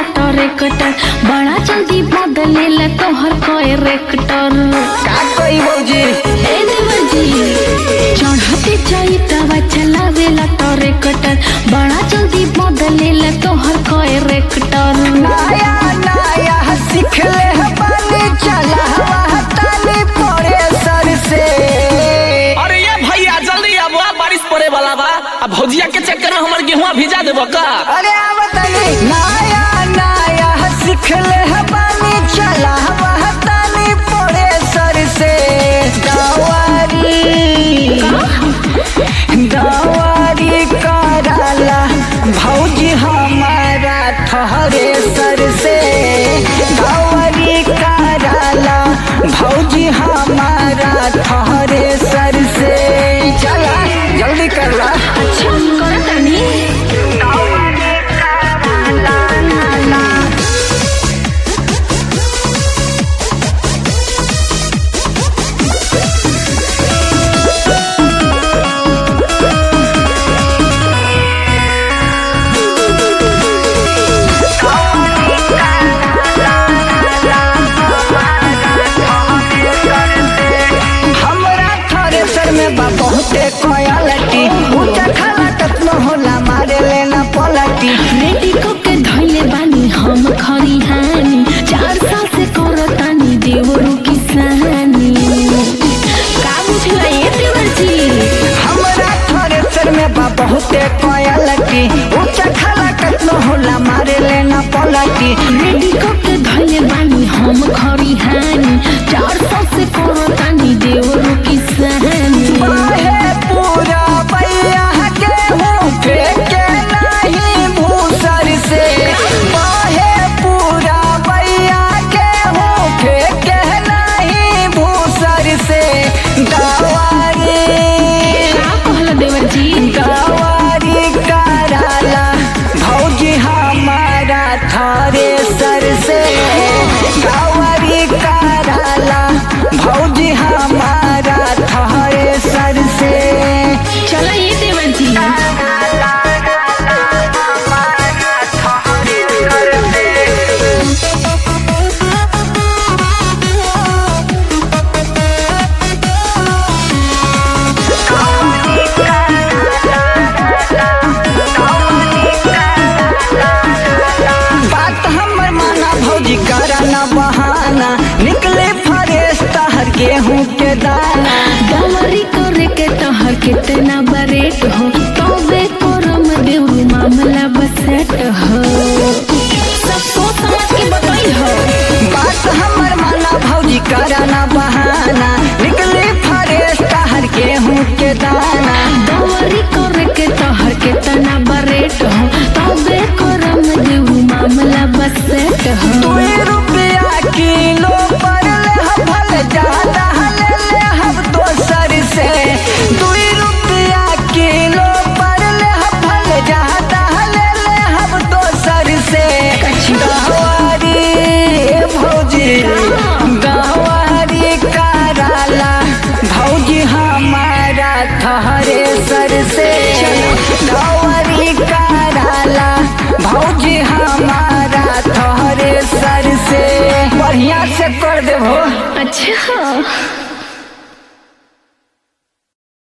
tractor बड़ा जल्दी बदलेला तोहर कैरेक्टर का कोई भौजी ए देवर जी चढ़ते जाई तवा चलावेला ट्रैक्टर बड़ा जल्दी बदलेला तोहर कैरेक्टर नया नया सीख ले बानी चला हवा तानी पड़े सर से अरे ये भैया जल्दी अब आ, बारिश पड़े वाला बा अब भौजिया के चक्कर में हमर गेहुआ भिजा देबो का अरे आवतनी नया नया सीख ले बानी चला हवा तानी पड़े सर से दवारी दवारी कराला भौजी हमारा ठहरे सर से दवारी कराला भौजी हमारा ठहरे सर से चला जल्दी कर ला अच्छा करतानी हमरा थ्रेसर में बा बहुते क्वालिटी ऊंचा खाला कतना होला मारे लेना पलटी रेडी को के धइले बानी हम खरी हानी चार साल से करतानी देवरू किसानी का बुझला ये देवर जी हमरा थ्रेसर में बा बहुते क्वालिटी ऊंचा खाला कतना होला मारे लेना पलटी रेडी को के धइले बानी हम खरी हानी चार साल से करतानी देवरू किसानी बाहे पूरा बैया के हूँ फेंके नहीं भूसर से बाहे पूरा बैया के हूँ फेंके नहीं भूसर से दवारी का कहला देवर जी दवारी कराला भौजी हमारा थारे सर से दवारी कराला भौजी हमारा थारे सर से चला ये देवर जी बात हमर माना भौजी करा न बहाना निकले फरेश तहर गेहूं के दाना दमरी करे के तोहर कितना बरेट हो तबे करम देवरू मामला बसेट हो सब सोच समझ के बताई हो बात हमर माना भौजी करा न बहाना निकले फरेश तहर गेहूं के दाना दमरी करे के तोहर कितना बरेट हो तबे करम देवरू मामला बसेट हो दुई रुपया किलो पर ले हम भल ज्यादा ले ले हम दोसर से दुई रुपया किलो पर ले हम भल ज्यादा ले ले हम दोसर से गवारी भौजी गवारी कराला भौजी हमारा ठहरे सर से गवारी कराला भौजी हमारा ठहरे सर से बढ़िया से कर देबो अच्छा